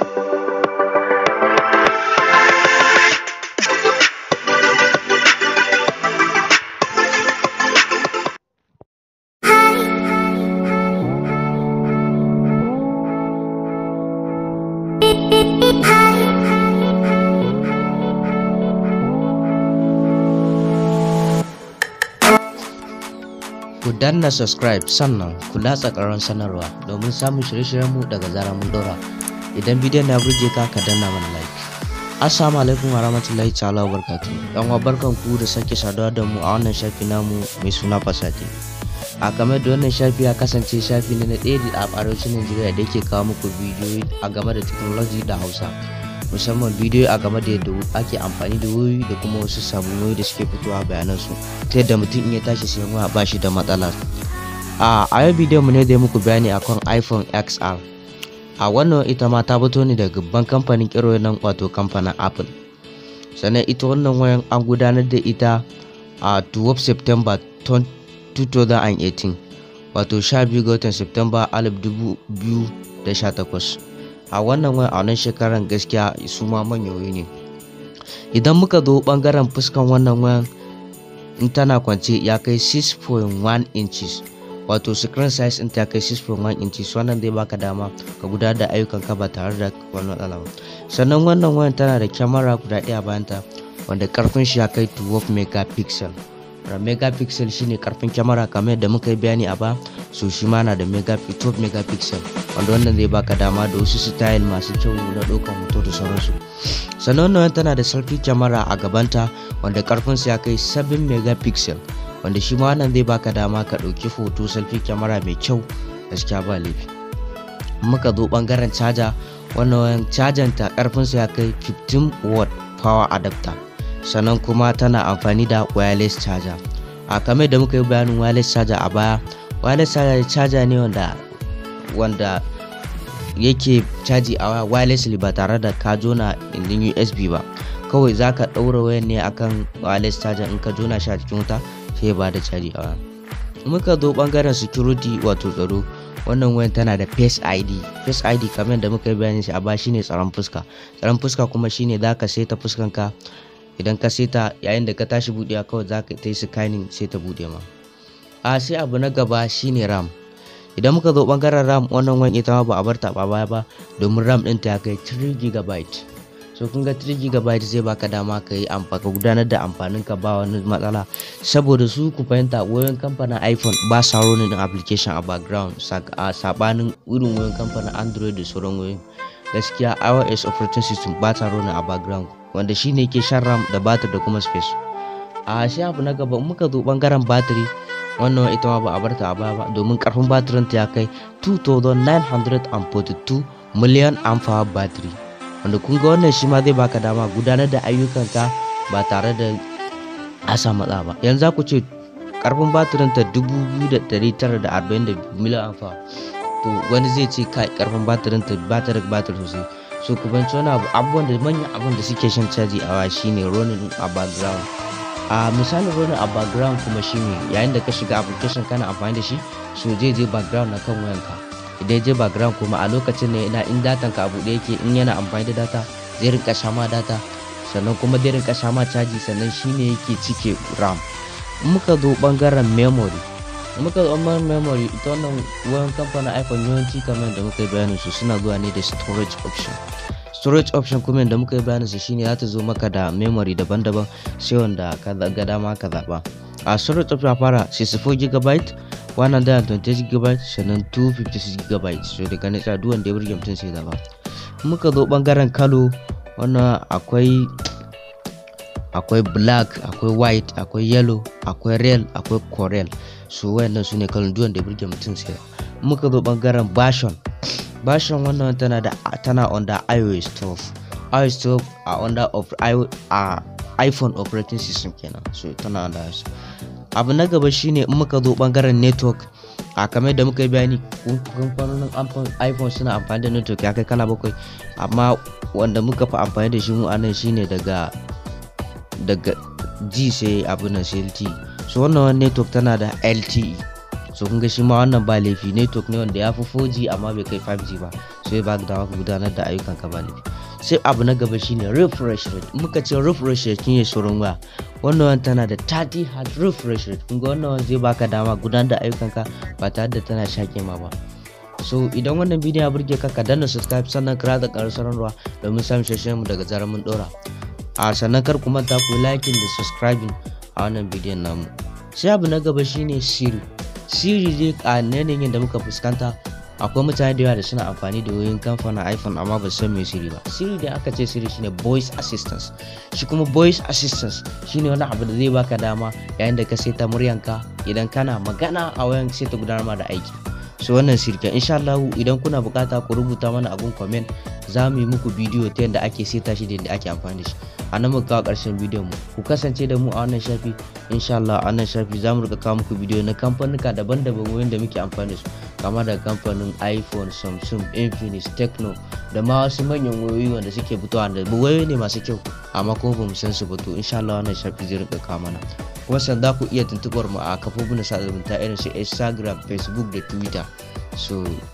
Ku danna subscribe sannan ku latsa ƙarar sanarwa domin samun shirye-shiryenmu daga zarar mun ɗora. Idan bidiyon na burge ka ka danna mana like. Assalamu alaikum wa rahmatullahi ta'ala wa barkatu. Yan uwa barkan ku da sake saduwa da mu a wannan shafi namu mai suna Fasati. A game da wannan shafi ya kasance shafi ne na ɗaya a arewacin Najeriya da yake kawo muku bidiyoyi a game da technology da Hausa. musamman bidiyo a game da yadda ake amfani da wayoyi da kuma wasu sabbin wayoyi da suke fitowa bayanan su ta yadda mutum in ya tashi sayan waya ba shi da matsala a a yau bidiyon mu ne da muku bayani akan iphone xr a wannan ita ma ta fito ne daga babban kamfanin kiro nan wato kamfanin apple sannan ita wannan wayan an gudanar da ita a 12 september 2018 wato 12 ga watan september 2018 a wannan wani a wannan shekaran gaskiya su ma manyoyi ne idan muka zo bangaren fuskan wannan wayan in tana kwance ya kai 6.1 inches wato screen size in ta kai 6.1 inches wannan zai baka dama ka gudanar da ayyukan ka ba tare da wani matsala ba sannan wannan wayan tana da kyamara guda ɗaya bayan ta wanda karfin shi ya kai 12 megapixel da megapixel shine karfin kyamara kamar yadda muka yi bayani a ba so shi ma na da 12 megapixel wanda wannan zai baka dama da wasu style masu kyau na ɗaukan hoto da sauransu sannan wannan tana da selfie kyamara a gabanta wanda karfin ya kai 7 megapixel wanda shi ma wannan zai baka dama ka ɗauki hoto selfie kyamara mai kyau gaskiya ba laifi muka zo bangaren caja wannan cajan ta karfin ya kai 15 watt power adapter sannan kuma tana amfani da wireless charger a kamar da muka yi bayanin wireless charger a baya wireless charger charger ne wanda wanda yake caji a waya wirelessly ba tare da ka jona indin usb ba kawai za ka ɗaura wayan ne akan wireless charger in ka jona shi a cikin wuta sai ba da caji a waya muka zo bangaren security wato tsaro wannan wayan tana da face id face id kamar da muka yi bayanin shi a baya shine tsaron fuska tsaron fuska kuma shine za ka saita fuskanka idan ka seta yayin da ka tashi buɗewa kawai za ka ta yi scanning sai ta buɗe ma a sai abu na gaba shine ram idan muka zo bangaren ram wannan wani ita ma ba a bar ta baya ba domin ram ɗinta ya kai 3 gb so kun ga 3 gb zai baka dama ka yi ka gudanar da amfanin ka ba wani matsala saboda su ku fahimta wayoyin kamfanin iphone ba sa ronin din application a background sabanin irin wayoyin kamfanin android da sauran wayoyin gaskiya ios operating system ba ta ronin a background wanda shine ke shan ram da batir da kuma space a shi abu na gaba muka zo bangaren batiri wannan ita ma ba a barta a baya ba domin karfin batirin ta ya kai 2942 miliyan amfawa batiri wanda kun ga wannan shi ma zai baka dama gudanar da ayyukanka ba tare da asa matsa ba yanzu ku ce karfin batirin ta 2942 miliyan amfawa to wani zai ce kai karfin batirin ta batir batir sosai so ku banci wani abu abubuwan da manyan abin da suke shan caji a waya shine ronin a background a misalin ronin a background kuma shine yayin da ka shiga application kana amfani da shi so zai je background na kan wayanka idan je background kuma a lokacin ne ina in datan ka abu da yake in yana amfani da data zai rinka shama data sannan kuma zai rinka shama caji sannan shine yake cike ram in muka zo bangaren memory muka zo bangaren memory ita wannan wayan kamfanin iphone yawanci kamar da muka yi bayanin su suna zuwa ne da storage option storage option kuma da muka yi bayanin su shine za ta zo maka da memory daban-daban sai wanda ka ga dama ka zaba a storage option fara 64 GB 128 GB sannan 256 GB so daga nesa duk wanda ya burge mutum sai zaba muka zo bangaren kalo wannan akwai akwai black akwai white akwai yellow akwai real akwai corel so wayannan su ne kalon duk wanda ya burge mutum sai muka zo bangaren version version wannan tana da tana under iOS 12 iOS 12 a under of a iPhone operating system kenan so tana under iOS abu na gaba shine in muka zo bangaren network a kamar da muka yi bayani kamfanonin iphone suna amfani da network ya kai kala bakwai amma wanda muka fi amfani da shi mu a nan shine daga daga g sai abu na sai lte so wannan network tana da lte so kun ga shi ma wannan ba laifi network ne wanda ya fi 4G amma bai kai 5G ba so ya baka dama ka gudanar da ayyukan ka ba laifi sai abu na gaba shine refresh rate muka ce refresh rate shine sauran waya wannan tana da 30 hertz refresh rate kun ga wannan zai baka dama gudanar da ayyukan ka ba tare da tana shake ma ba so idan wannan bidiyo ya burge ka ka danna subscribe sannan kira da karar sanarwa domin samun shashen mu daga zarar mun dora a sannan kar ku manta ku liking da subscribing a wannan bidiyon namu sai abu na gaba shine siri siri dai a yanayin da muka fuskanta akwai mutane da yawa da suna amfani da wayoyin kamfanin iphone amma ba su san me siri ba siri da aka ce siri shine voice assistance shi kuma voice assistance shine wani abu da zai baka dama yayin da ka saita muryanka idan kana magana a wayan sai ta gudanar ma da aiki so wannan sirka insha Allah idan kuna bukata ku rubuta mana abun comment za mu yi muku bidiyo ta yadda ake seta shi da yadda ake amfani da shi a nan muka kawo ƙarshen bidiyon mu ku kasance da mu a wannan shafi insha Allah a wannan shafi za mu rika kawo muku bidiyo na kamfanuka daban-daban wanda muke amfani da su kama da kamfanin iphone samsung infinix techno da ma wasu manyan wayoyi wanda suke fitowa da wayoyi ne masu kyau amma kuma ba mu san su ba to insha Allah wannan shafi zai rika kawo mana kuma sanda ku iya tuntubar mu a kafofin sada zumunta irin su instagram facebook da twitter so